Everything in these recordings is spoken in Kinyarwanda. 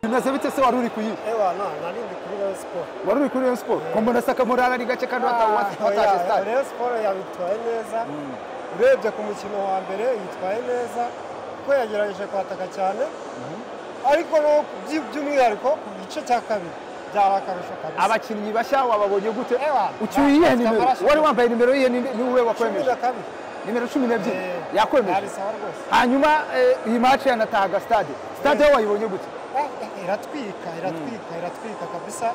bimeze bite se wari uri kuyiha ewa na nari ndi kuri Rayon Sport wari uri kuri Rayon Sport ko mbona saka morale ari gake kandi wata- wata- watashe Ah, stade Rayon Sport yabitwaye neza urebye ku mukino wa mbere yitwaye neza kuko yagerageje kwataka cyane ariko no by- by'umwihariko ku gice cya kabiri byari akarusho kabisa abakinnyi bashya wababonye gute Ewa, ucyuye iyihe bafite nimero amaraso. wari wambaye nimero yihe ni ni wowe cumi wakwemeje na kabiri nimero cumi n'ebyiri Eh, yakwemeje ari sawa rwose hanyuma eh, iyi mace yanatahaga stade stade yo wayibonye gute Ah, iratwika iratwika iratwika kabisa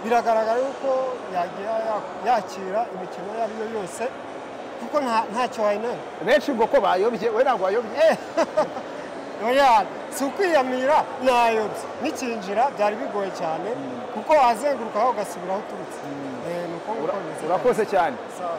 biragaragara yuko yagiye ya- yakira imikino iyo ari yo yose kuko nta- ntacyo wayinena benshi ngo ko bayobye we ntabwo wayobye oya si ukwiyamira nayobye n'ikinjira byari bigoye cyane kuko wazenguruka aho ugasubira aho uturutse Eh, ni uko nguko bimeze urakoze cyane Sawa.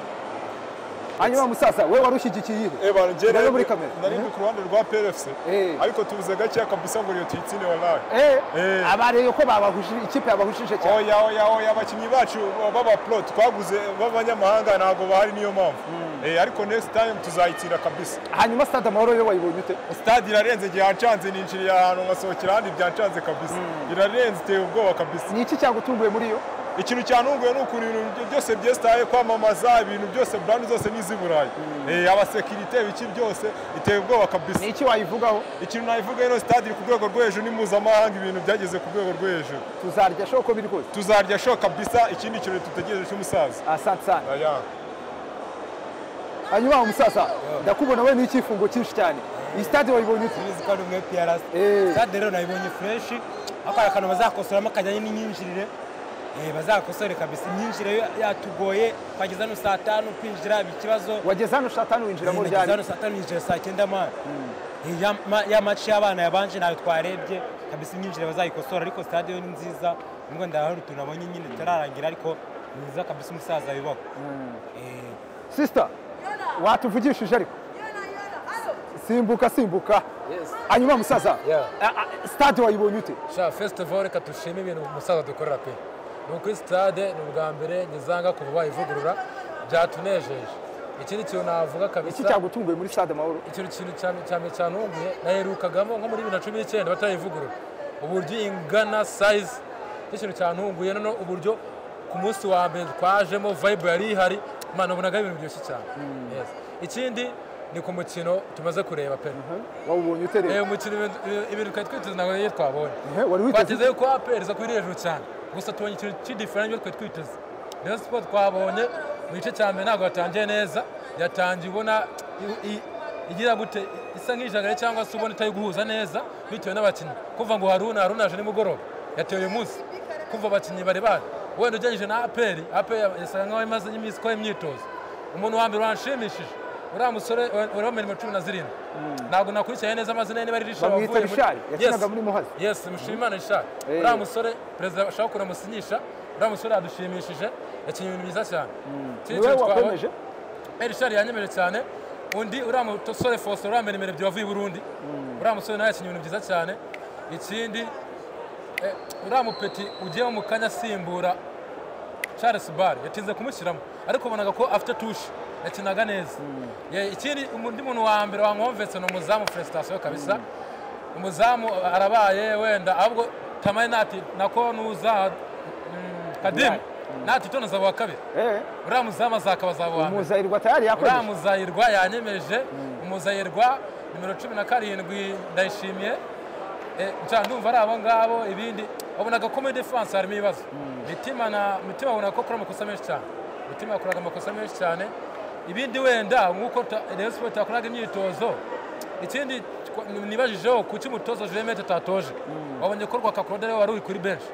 hanyuma musasa we wari ushyigikiye iyihe Eba Urebe njyewe muri kamera. nari ndi ku ruhande rwa PRFC Eh. ariko tubuze gakeya kabisa ngo iyo tuyitsinde wallahi Eh, Eh. abareye ko babahushije ikipe yabahushije cyane oya oya oya abakinnyi bacu baba pro twaguze b'abanyamahanga ntabwo bahari niyo mpamvu Eh, ariko next time tuzayitsinda kabisa hanyuma stade amahoro yo wayibonye ute stade irarenze igihe yancanze ninjiriye ahantu nkasohokera ahandi byancanze kabisa irarenze iteye ubwoba kabisa ni iki cyagutunguye muri yo ikintu cyantunguye ni ukuntu ibintu byo- byose byesitaye kwamamaza ibintu byose burandi zose n'izi burayi Eh, abasekirite ibiki byose biteye ubwoba kabisa ni iki wayivugaho ikintu nabivuga ino sitade iri ku rwego rwo hejuru ni mpuzamahanga ibintu byageze ku rwego rwo hejuru tuzarya show uko biri kose tuzarya sho kabisa ikindi kintu dutegereje cy'umusaza asante sana aya hanyuma umusasa ndakubona we n'icyifungo cyinshi cyane iyi stade wayibonye ute Tubizi ko ari umwe PRS. Eh. Stade rero nayibonye fureshi ariko hari akantu bazakosoramo kajyanye n'imyinjirire Eh, bazakosore kabisa imyinjire yo- yatugoye twageze hano saa tanu kwinjira ikibazo ikibazo wageze hano saa tanu Eh, winjiramo nageze ryari hano saa tanu yinjira saa cyenda mana Eh, ya- ma- ya maci y'abana yabanje ntayo twarebye kabisa imyinjire bazayikosora ariko stade yo ni nziza nubwo ndahari utuntu nabonye nyine itararangira ariko ni nziza kabisa umusaza yubaka Eh, sister watuvugishije ariko simbuka simbuka hanyuma musaza Yeah. a- a- stade wayibonye ute sha festival reka dushime ibintu umusaza dukorera pe ni uko sitade ni ubwa mbere ngizanga kuva bayivugurura byatunejeje ikindi kintu navuga iki kabisa cyagutunguye muri stade amahoro ikintu kintu cyane cyane cyantunguye naherukagamo nko muri bibiri na cumi n'icyenda batayivugurura uburyo ingana sayizi nicyo kintu cyantunguye noneho uburyo ku munsi wa mbere twajemo vibe yari ihari mana ubonaga ari ibintu biryoshye cyane Yes. ikindi ni ku mukino tumaze kureba pe wawubonye ute Eh, rero umukino ibintu- ibintu twari twiteze ntabwo iyo twabonye Ehe, wari witeze twateze ko aperi iza kuri hejuru cyane gusa tubonye ikintu cy'idiferenti twari twiteze rero siporo twabonye mu gice cya mbere ntabwo yatangiye neza yatangiye ubona i- i- igira gute isa nk'ijagare cyangwa se ubona itari guhuza neza bitewe n'abakinnyi kuva ngo haruna haruna aje nimugoroba yatewe uyu munsi kuva abakinnyi bari bahari wenda ugereranyije na aperi aperi yasaga nkaho imaze iminsi ikora imyitozo umuntu wa mbere wanshimishije uriya musore uriho mirimo cumi na zirindwi ntabwo nakurikiranye neza amazina ye niba ari rishari Bamwita Richard, yakinaga muri Muhazi. Yes, Mushimimana Richard. Eh. Uriya musore perezida ashaka kuramusinyisha, uriya musore yadushimishije, yakinnye ibintu byiza cyane. Ikindi niwe kintu twabonye- wakomeje Eh, Richard yanyemeje cyane, undi uriya musore Faustin uriya mbere byo wavuye i Burundi, uriya musore nawe yakinnye ibintu byiza cyane, ikindi eh, uriya mupeti ugiyemo mu kanya asimbura Charles Bar yatinze kumushyiramo ariko ubonaga ko afite tushe yakinaga neza Ye- ikindi undi muntu wa mbere wankomvetse ni umuzamu Felicitation kabisa umuzamu arabaye wenda ahubwo tamari nati nako nuza mm, kadimu nati tonoza wa kabiri Eh, uriya muzamu azakaba azaba uwa mbere umuzahirwa tayari uriya yakomeje muzayirwa yanyemeje umuzayirwa nimero cumi na karindwi ndayishimiye Eh, nca ndumva ari abo ngabo ibindi wabonaga ko muri defanse harimo ibibazo mitima na mitima wabonaga ko akora amakosa menshi cyane mitima yakoraga amakosa menshi cyane ibindi wenda nk'uko ta- rayon siporo itakoraga imyitozo ikindi twa- nibajijeho kuki umutoza jemete atatoje wabonye ko rwakakorode rero wari uri kuri benshi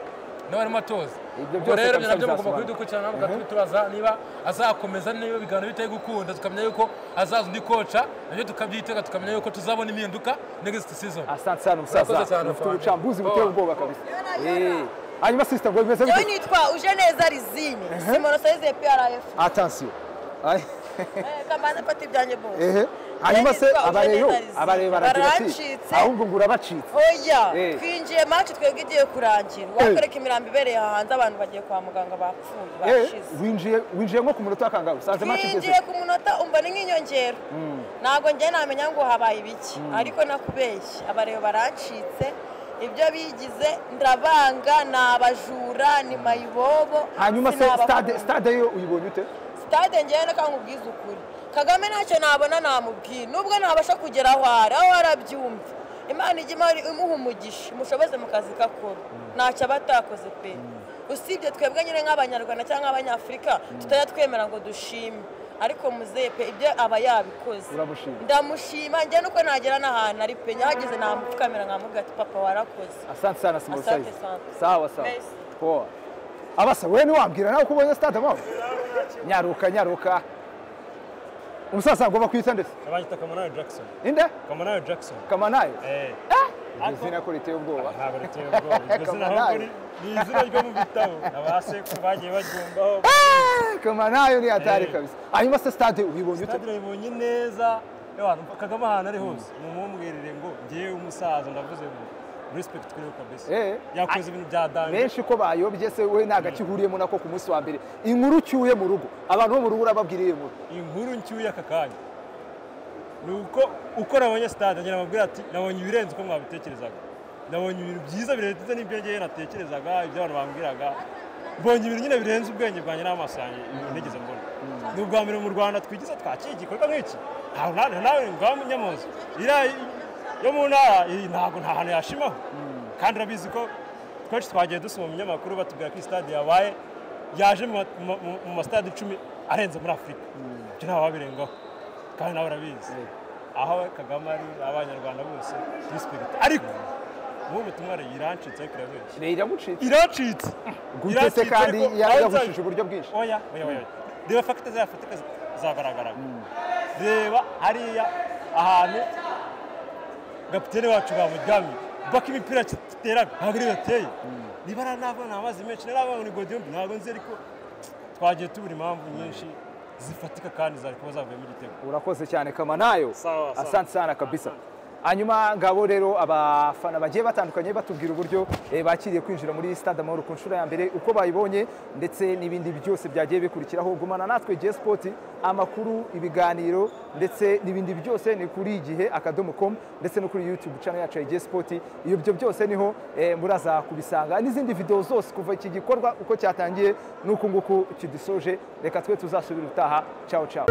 nawe arimo atoza Ibyo ubwo byose rero kabisa ni nabyo mugomba bizasobanura. kubidukurikirana mugahita tubaza niba azakomeza niba ibiganiro bitari gukunda tukamenya yuko azaza undi koca nabyo tukabyitega tukamenya yuko tuzabona impinduka next season asante sana Urakoze musaza cyane, ufite Fandi. ubucambuzi buteye ubwoba kabisa Yona, Eh, yona. hanyuma sister ngo bimeze Yewe bite nitwa Ujeneza Rizini Simono Saizi ya PRF attention Ay. Eh, kamanza fata ibyanjye bose ehe hanyuma Yewe se nitwa abareyo Ujeneza Rizini. abareyo baragira ati baracitse ahubwo ngo urabacitse oya Eh. twinjiye match twebwe igiye kurangira wakwereka imirambo ibereye aha hanze abantu bagiye kwa muganga bapfuye Eh, bashize winjiye winjiye nko ku munota wa kangahe usanze match igeze twinjiye ku munota umva ni nk'inyongera ntabwo njye namenya ngo habaye ibiki ariko nakubeshye abareba baracitse ibyo bigize ndabanga ni abajura ni mayibobo hanyuma si se ni abafundi. stade stade yo uyibonye ute sitade ngewe nakanga ubwiza ukuri kagame ntacyo nabona namubwiye nubwo nabasha kugera aho ari aho arabyumva imana ijya imari imuha umugisha imushoboze mu kazi kakora ntacyo aba atakoze pe usibye twebwe nyine nk'abanyarwanda cyangwa abanyafurika tutajya twemera ngo dushime ariko muzeye pe ibyo aba yabikoze Uramushima. ndamushima njye nuko nagera n'ahantu ari pe nyahageze namupfukamira nkamubwira ati papa warakoze asante sana simbo Asante size sana. sawa sawa Mbese. poa abasa wewe niwambwira nawe uko ubonye stade amahoro nyaruka nyaruka umusaza ngomba kwita ndetse abanyita kamanayo jackson inde kamanayo jackson kamanayo Eh, Iri zina ko riteye ubwoba ntabwo riteye ubwoba iryo zina Kamanayo. ahubwo ni ni izina ryo mu bitabo abasekuru bagiye baryumvaho kamanayo ni hatari Eh. kabisa hanyuma se stade uyibonye ute sitade yayibonye neza yabantu kagame ahantu ari hose ni umumwirire ngo ngewe umusaza ndavuze ngo respect kuri we kabisa Eh. yakoze ibintu bya danje benshi ko bayobye se we nta gace ihuriyemo nako ku munsi wa mbere inkuru ucyuye mu rugo abantu bo mu rugo urababwiriye mu inkuru nshyuye aka kanya ni uko uko nabonye sitade ngira ababwira ati nabonye ibirenze uko mwabitekerezaga nabonye ibintu byiza birenze n'ibyo ngewe natekerezaga ibyo abantu bambwiraga mbonye ibintu nyine birenze ubwenge bwanjye n'amaso yanjye ibintu nigeze mbona ni ubwa mbere mu rwanda twigize twakira igikorwa nk'iki ntawe nta- nawe ngaho nyamuzi iriya yo mu ntara iyi ntabwo nta hantu yashimaho kandi urabizi ko twinshi twagiye dusoma mu binyamakuru batubwira ko iyi stade yabaye yaje mu ma- mu ma- mu- mu masitade icumi arenze muri afurika ibyo ntawe wabirengaho kandi nawe urabizi aho kagame ari abanyarwanda bose dispiriti ariko ubu butumwa yirancitse ariko irabeshya iramucitse iracitse gutete Iracitse, kandi ariko ya- outside- yagushije uburyo bwinshi oya oya oya oya. reba fagita zafatika zagaragara reba hariya ahantu gapitene wacu bamuryamye baka imipira kiteraga ntabwo ariyo yateye niba ari nabona amazi menshi narabona ni godiyombi ntabwo nzi ariko twagiye tubura impamvu nyinshi zifatika kandi zari kuba zavuyemo igitego urakoze cyane kamanayo Sawa, sawa. asante sana kabisa hanyuma ngabo rero abafana bagiye batandukanye batubwira uburyo eh, bakiriye kwinjira muri stade amahoro ku nshuro ya mbere uko bayibonye ndetse n'ibindi byose byagiye bikurikiraho gumana natwe J Sport amakuru ibiganiro ndetse n'ibindi byose ni kuri igihe akadomo com ndetse no kuri YouTube channel yacu ya J Sport iyo byo byose niho eh, muraza kubisanga n'izindi video zose kuva iki gikorwa uko cyatangiye n'uku nguku kidusoje reka twe tuzasubira utaha ciao ciao